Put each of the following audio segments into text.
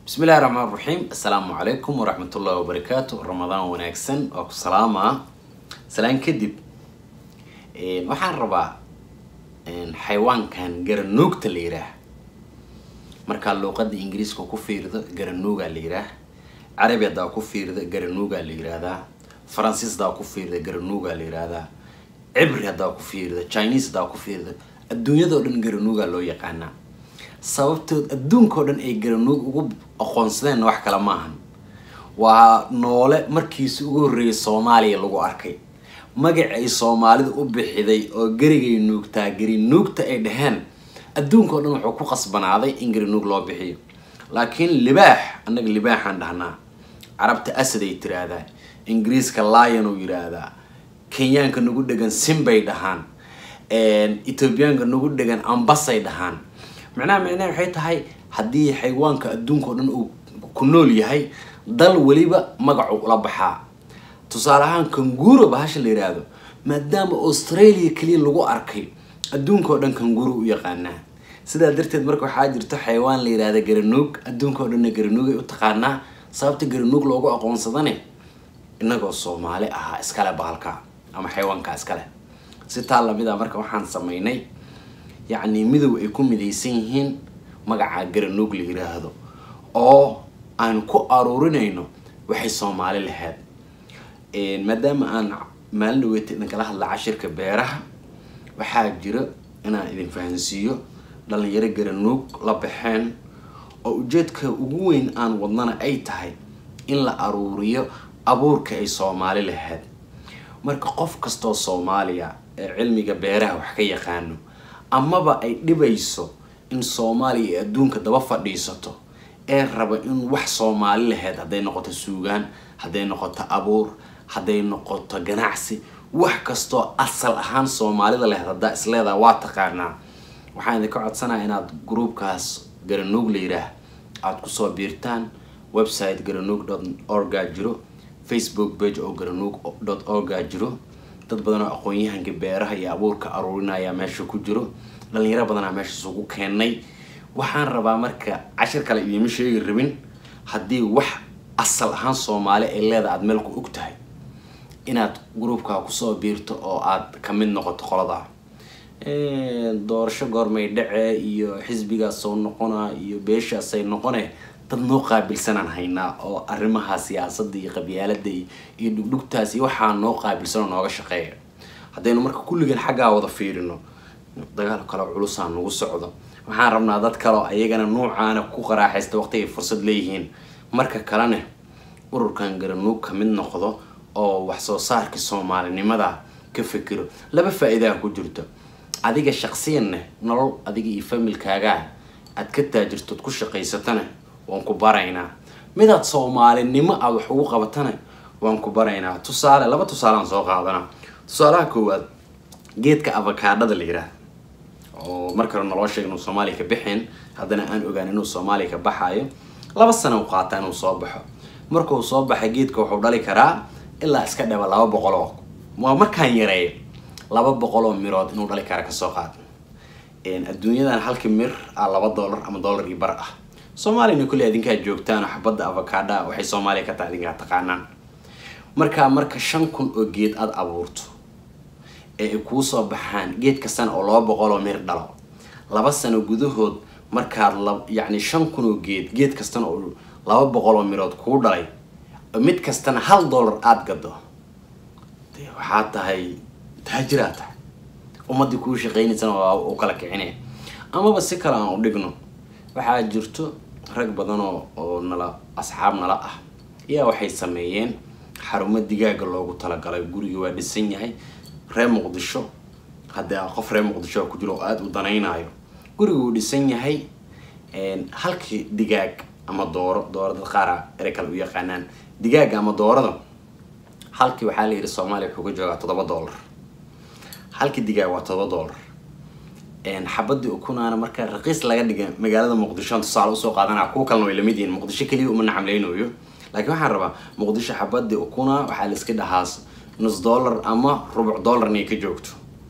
bismillahi raxmaan raxiim assalaamu calaykum waraxmatullahi wabarakaatu ramadaan wanaagsan waa ku salaamaa salaan kadib waxaan rabaa xayawaankan garanuugta la yiraah markaa luuqada ingiriiska ku fiirdo garanuugaa la yiraah carabi haddaa ku fiirda garanuugaa la yiraahdaa faransiis haddaa ku fiirda garanuugaa la yiraahdaa cibri haddaa ku fiirda chinese haddaa ku fiirda adduunyadao dhan garanuugaa loo yaqaanaa sababtood adduunkao dhan ay garanuug ugu aqoonsadeen wax kale maahan waa noole markiisi ugu horreeyay soomaaliya lagu arkay magac ay soomaalida u bixiday oo gerigay nuugtaa geri nuugta ay dhaheen adduunkao dhan wuxuu ku qasbanaaday in gerinuug loo bixiyo laakiin libaax annaga libaaxaan dhahnaa carabta asad ay tiraahdaa ingiriiska lion uu yiraahdaa kenyaanka nagu dhegan simbay dhahaan ethoobiyaanka nagu dhegan ambasay dhahaan macnaha micnaha waxay tahay haddii xayawaanka adduunka o dhan uu ku nool yahay dal weliba magacu ula baxaa tusaale ahaan kanguro bahasha la yiraahdo maadaama australia keliya lagu arkay adduunka oo dhan kanguro u yaqaanaa sidaa darteed marka waxaa jirto xayawaan la yirahda garanuug adduunka oo dhanna garanuug ay u taqaanaa sababta garanuug loogu aqoonsadane inagoo soomaali ahaa iskale bahalka ama xayawaanka iskale si taa lamid a marka waxaan sameynay yacni midow ay ku midaysan yihiin magaca garanuug la yiraahdo oo aan ku aruurinayno waxay soomaali lahayd maadaama aan maalin dhaweeta idinkala hadla cashirka beeraha waxaa jira inaan idin fahansiiyo dhalinyaro garanuug la baxeen oo ujeedka ugu weyn aan wadnana ay tahay in la aruuriyo abuurka ay soomaali lahayd marka qof kastoo soomaaliya ee cilmiga beeraha wax ka yaqaano amaba ay dhibayso in soomaaliya ay adduunka daba fadhiisato ee raba in wax soomaali lahayd hadday noqoto suugaan hadday noqoto abuur hadday noqoto ganacsi wax kastoo asal ahaan soomaalida lahayd haddaa isleedaha waa taqaanaa waxaan idinka codsanaya inaad groupkaas garanuug la yiraah aada kusoo biirtaan website garanuug dot orga jiro facebook page oo garanuug dot orga jiro dad badan oo aqoon-yahanka beeraha iyo abuurka aruurinaya meesha ku jiro dhalinyaro badanaa meesha isugu keenay waxaan rabaa marka cashir kale idiima sheegi rabin haddii wax asal ahaan soomaali ay leedaha aada meel ku og tahay inaad groupkaa kusoo biirto oo aada kamid noqoto qolada doorasho goormay dhace iyo xisbigaas soo noqona iyo beeshaasay noqone dad noo qaabilsanaan haynaa oo arrimaha siyaasada iyo qabyaalada iyo dhugdhugtaas iyo waxaa noo qaabilsan oo nooga shaqeeya haddaynu marka kulligeen xaggaa wada fiirino dagaal kale culusaa nagu socdo waxaan rabnaa dad kaleo ayagana nuucaana ku qaraaxaysta waqti ay fursad leeyihiin marka kalena ururkan garanuug ka mid noqdo oo wax soo saarkii soomaalinimada ka fikiro laba faa-iidaa ku jirto adiga shaqsiyanna nolol adiga iyo familkaagaa aad ka taajirtood ku shaqaysatana waan ku baraynaa midaad soomaalinimo aad wax ugu qabatana waan ku baraynaa tusaale laba tusaaleaan soo qaadanaa tusaalaha koowaad geedka avakaadhada la yiraah oo markale naloo sheega inuu soomaaliya ka bixin haddana aan ogaan inuu soomaaliya ka baxayo laba sana u qaataa inuu soo baxo markuu soo baxa geedka wuxuu dhali karaa ilaa iska dhaba laba boqol oo waa markaan yareeyo laba boqol oo mirood inuu dhali kara kasoo qaad adduunyadan halkii mir ah laba dollar ama dollar iyo bar ah soomaaliyana kulli adinkaa joogtaan xabadda avakaadha waxay soomaaliya ka tahay adinkaa taqaanaan markaa marka shan kun oo geed aada abuurto ee ay kuu soo baxaan geed kastana oo laba boqol oo mir dhalo laba sano gudahood markaad la yacni shan kun oo geed geed kastana oo laba boqol oo mirood kuu dhalay mid kastana hal dollar aada gado de waxaa tahay taajiraa tahay ummadii kuu shaqeynaysana waa u kala kicinaya amaba si kale aan u dhigno waxaa jirto rag badan oo oo nala asxaab nala ah ayaa waxay sameeyeen xarumo digaaga loogu talagalay guriga waa dhisan yahay reer muqdisho haddii qof reer muqdisho ku jiro oo aada u danaynayo guriga uu dhisan yahay halkii digaag ama dooro dooro dad qaara ere kale u yaqaanaan digaaga ama doorada halkii waxaa la yidhi soomaaliya wuxuu ka joogaa toddoba dollar halkii digaag waa toddoba dollar xabadii ukunaana marka raqiis laga dhiga magaalada muqdisho tusaale usoo qaadanaa kuwa kalena way lamid yihiin muqdisho keliya uma nacamleynayo laakiin waxaan rabaa muqdisho xabadii ukuna waxaa la iska dhahaa nus dollar ama rubuc dollar inay ka joogto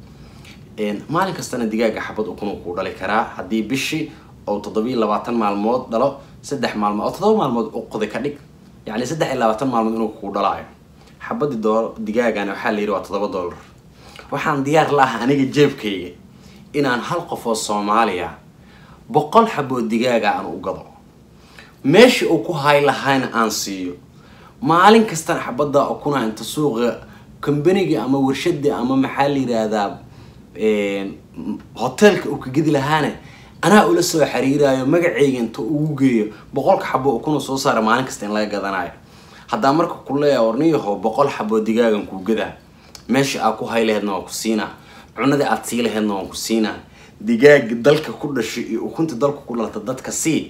maalin kastana digaaga xabad ukun kuu dhali karaa haddii bishii oo toddobiiyo labaatan maalmood dhalo saddex maalmood oo todoba maalmood u qoday ka dhig yacni saddex iyo labaatan maalmood inuu kuu dhalaayo xabadii doo digaagana waxaa la yidhi waa toddoba dollar waxaan diyaar la ah aniga jeebkayga inaan hal qof oo soomaaliya boqol xaboo digaaga aan u gado meesha uu ku hay lahayna aan siiyo maalin kastana xabadda ukuna inta suuqa combanigii ama warshadii ama maxaa la yidhaahdaa hoteelka uu ka gedi lahaana anaa ula soo xiriirayo magaceyga inta ugu geeyo boqolka xabo ukuna soo saara maalin kasta in laga gadanayo haddaa marka ku leeya warniyaho boqol xaboo digaagan kuu gadaa meesha aad ku hay laheedna waan ku siinaa cunadii aad sii laheedna waan ku siinaa digaaga dalka ku dhashay iyo ukunta dalka ku dhalata dadka sii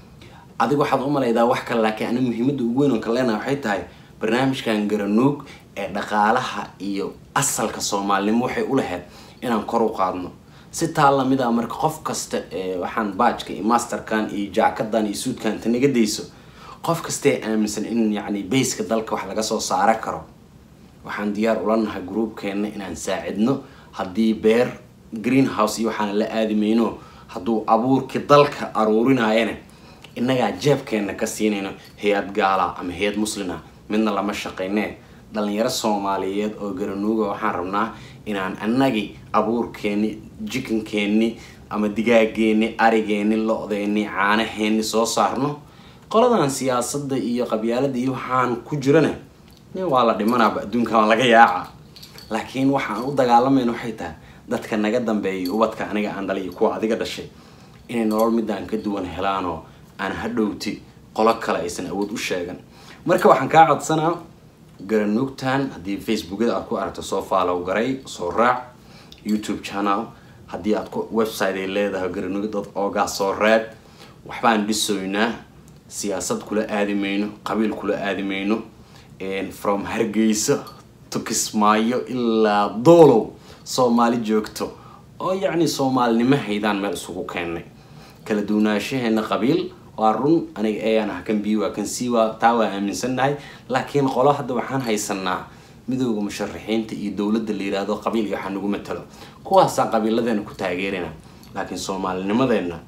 adiga waxaad u malaydaa wax kale laakiin aniga muhiimadda ugu weyn oon ka leenahay waxay tahay barnaamijkan garanuug ee dhaqaalaha iyo asalka soomaalinimo waxay u lahayd inaan kor u qaadno si taa lamid a marka qof kasta waxaan baajka iyo masterkan iyo jaakadan iyo suudkan inta naga dayso qof kastae aaminsan in yacni bayska dalka wax laga soo saara karo waxaan diyaar ula nahay gruubkeenna inaan saacidno haddii beer greenhouse iyo waxaana la aadi mayno hadduu abuurkii dalka aruurinayana innagaa jeebkeenna ka siinayno hay-ad gaala ama hay-ad muslina midna lama shaqaynee dhalinyaro soomaaliyeed oo garanuuga waxaan rabnaa inaan annagii abuurkeenni jikankeeni ama digaageeni arigeeni lo-deeni caanaheeni soo saarno qoladan siyaasadda iyo qabyaalada iyo waxaan ku jirana nin waa la dhimanaaba adduunka waa laga yaaca laakiin waxaan u dagaalamayna waxay tahay dadka naga dambeeya ubadka aniga aan dhalay iyo kuwa adiga dhashay inay nolol midaan ka duwan helaanoo aan hadhowti qolo kale aysan awood u sheegan marka waxaan kaa codsanaa garanuugtan haddii facebookyada aad ku aragto soo faalow garay soo raac youtube channel haddii aad ku website ay leedahay garanuuga dad oogaa soo reeb waxbaan dhisoynaa siyaasad kula aadi mayno qabiil kula aadi mayno from hargeysa to kismaayo ilaa doolow soomaali joogto oo yacni soomaalinimo haydaan meel isugu keennay kala duwanaanshaheena qabiil waa run aniga ayaan ah kan b waa kan c waa taa waa aaminsannahay laakiin qolo hadda waxaan haysanaa midooda musharaxiinta iyo dowladda la yiraahdo qabiil iyo waxaa nagu matalo kuwaasaa qabiiladeena ku taageerina laakiin soomaalinimadeenna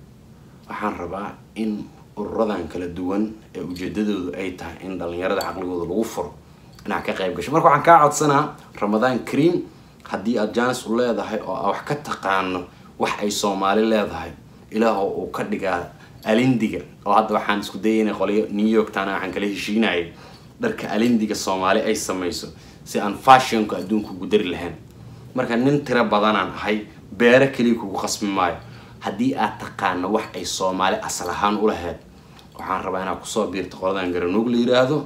waxaan rabaa in ururadan kala duwan ee ujeedadoodu ay tahay in dhalinyarada caqligooda lagu furo inaad ka qayb gasho marka waxaan kaa codsanaa ramadaan kaream haddii aad jaanis u leedahay oo aa wax ka taqaano wax ay soomaali leedahay ilaahoo uu ka dhigaa alindiga oo hadda waxaan isku dayayna qolyo new york tana waxaan kala heshiinayay dharka alindiga soomaali ay samayso si aan fashionka adduunka ugu dari lahayn marka nin tiro badanaan ahay beero keliya kugu qasbi maayo haddii aad taqaano wax ay soomaali asal ahaan u lahayd waxaan rabaa inaad kusoo biirto qoladan garanuug la yiraahdo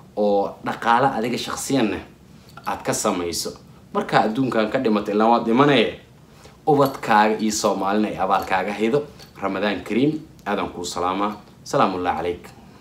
oo dhaqaale adiga shaksiyanna aad ka samayso markaa adduunkan ka dhimato ilaa waad dhimanaya ubadkaaga iyo soomaalina ay abaalkaaga haydo ramadaan kariim aadan kuu salaamaa salaamu ullah calayk